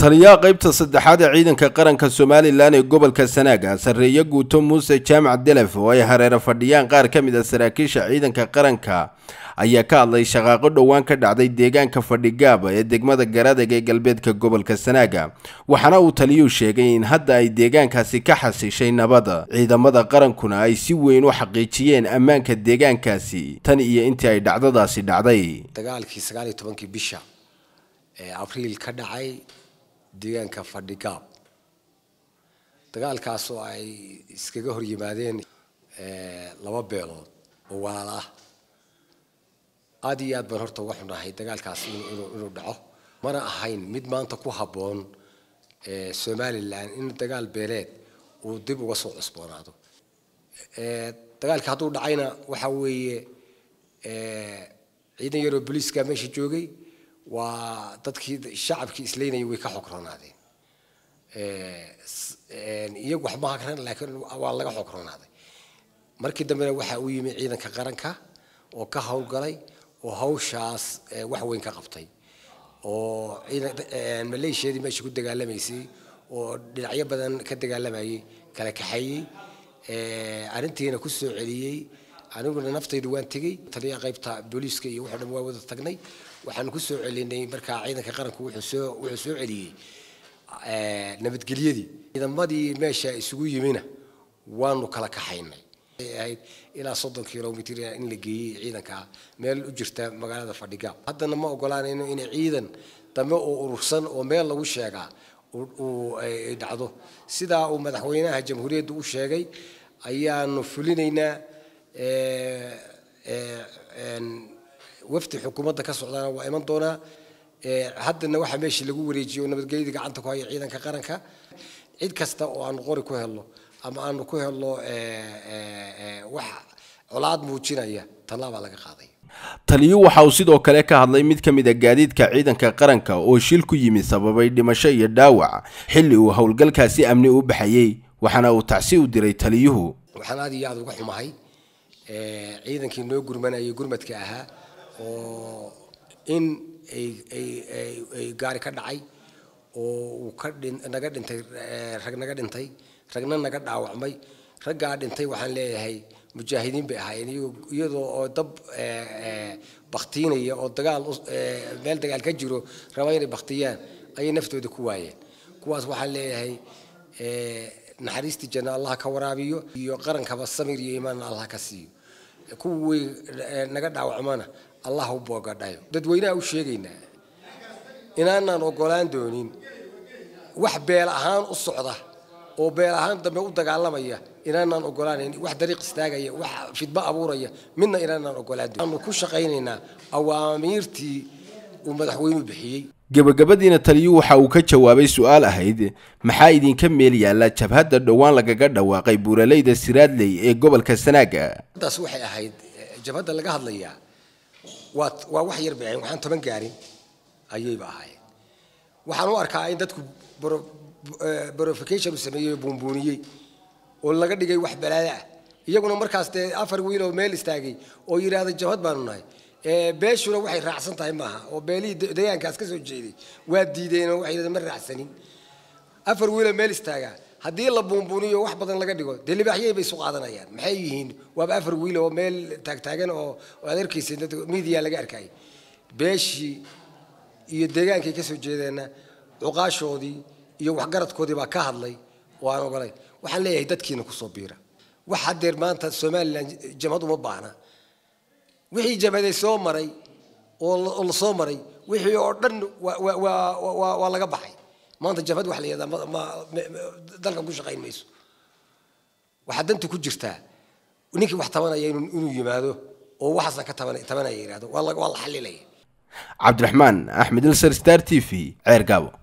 taliyaha qaybta saddexaad ee ciidanka qaranka somalilan ee gobolka sanaaga sarreeye guuto muuse jaamac delef oo ay hareero fadhiyaan qaar ka mid a saraakiisha ciidanka qaranka ayaa ka hadlay shaqaaqo dhowaan ka dhacday deegaanka fadhigaab ee degmada garadeg ee galbeedka gobolka sanaaga waxaana uu taliyuhu sheegay in hadda ay deegaankaasi ka xasishay nabada ciidamada qarankuna ay si weyn u xaqiijiyeen ammaanka deegaankaasi tan iyo intii ay dhacdadaasi dhacday dagaalkii sagaal iyo tobankii bisha ee abriil ka dhacay deegaanka fadhigaab dagaalkaas oo ay iskaga hor yimaadeen laba beelood oo walaal ah aada iyo aad baan horta uga xunahay dagaalkaas inuu dhaco mana ahayn mid maanta ku habboon somalilan in dagaal beeleed uu dib uga soo cusboonaado dagaalka hadduu dhacayna waxa weeye ciidan yaroo booliiska meesha joogay waa dadkii shacabkii isleynayay way ka xogronaadeen iyagu wax ma hakran laakiin waa laga xogronaaday markii dambena waxa uu yimi ciidanka qaranka oo ka howlgalay oo hawshaas wax weyn ka qabtay oo ciidan maleeshiyadii meesha ku dagaalamaysay oo dhinacyo badan ka dagaalamayay kala kaxeeyey arrintiina ku soo celiyey aniguna naftaydu waan tegey taliya qaybta booliiska iyo wuxuu dhan waa wada tagnay waxaan ku soo celinay markaa ciidanka qaranku wuxuu soo wuxuu soo celiyey nabadgelyadii ciidamadii meesha isugu yimina waanu kala kaxaynay ahayd ilaa soddon kilomitr in la geeyey ciidanka meel u jirta magaalada fadhigaab haddana ma ogolaanayno in ciidan dambe oo urursan oo meel lagu sheegaa uu dhacdo sidaa uu madaxweynaha jamhuuriyadda u sheegay ayaanu fulinaynaa wafdi xukuumadda ka socdaana waa iman doonaa haddana waxaa meeshii lagu wareejiyey oo nabadgelyadii gacanta ku haya ciidanka qaranka cid kasta oo aanu qori ku helno ama aanu ku helno wax colaad muujinaya tallaabaa laga qaaday taliyu waxa uu sidoo kale ka hadlay mid ka mid a gaadiidka ciidanka qaranka oo shil ku yimi sababay dhimasho iyo dhaawac xilli uu howlgalkaasi amni u baxayey waxaana uu tacsi u diray taliyuhu waxaan aad iyo aada uga xumahay ciidankii noo gurmanayay gurmadka ahaa oo in ay gaari ka dhacay oo uu ka naga dhintay rag naga dhintay ragna naga dhaawacmay raggaa dhintay waxaan leeyahay mujaahidiin bay ahaayeen iyadoo oo dab baktiinaya oo dagaal meel dagaal ka jiro raba inay baktiyaan ayay naftooda ku waayeen kuwaas waxaan leeyahay naxariistii janna allah ka waraabiyo iyo qarankaba samir iyo iimaanna allah ka siiyo kuwii naga dhaawacmana allah u boogadhayo dadweynaha u sheegaynaa inaanaan ogolaan doonin wax beel ahaan u socda oo beel ahaan dambe u dagaalamaya inaanaan ogolaanayn wax dariiq istaagaya wax fidmo abuuraya midna inaanaan ogolaan doonin aanu ku shaqaynaynaa awaamiirtii uu madaxweynuhu bixiyey gebagabadiina taliyuu waxa uu ka jawaabay su-aal ahayd maxaa idinka meel yaalla jabhadda dhowaan lagaga dhawaaqay buuraleyda siraadley ee gobolka sanaaga taas waxay ahayd jabhadda laga hadlayaa waa waa wax yar bixin waxaan toban gaarin ayayba ahaayeen waxaan u arkaa in dadku borification u sameeyey oo buunbuuniyey oo laga dhigay wax balaado ah iyaguna markaas dee afar wiil oo meel istaagay oo yidhaahda jabhad baanu nahay beeshuna waxay raacsan tahay maaha oo beelihii deegaankaas ka soo jeeday waa diideen oo waxay ma raacsanin afar wiiloo meel istaagaa haddii la buunbuuniyo wax badan laga dhigo dee libaaxyay bay isu qaadanayaan maxay yihiin waaba afar wiil oo meel taagtaagan oo aad arkaysa media laga arkayay beeshii iyo deegaankay ka soo jeedeenna cuqaashoodii iyo waxgaradkoodii baa ka hadlay oo aan ogolayn waxaan leeyahay dadkiina kusoo biira wax haddeer maanta somalilan jamhad uma baahna wixii jabhaday soo maray oo la soo maray wixii oo dhan waa laga baxay maanta jabhad wax la yihahdaa dalka ku shaqayn mayso waxaa danta ku jirtaa ninkii wax tabanaya inuu yimaado oo waxaasna ka tabanaya yihahdo waa la xalilaya cabdiraxmaan axmed ilsar star t v ceer gaabo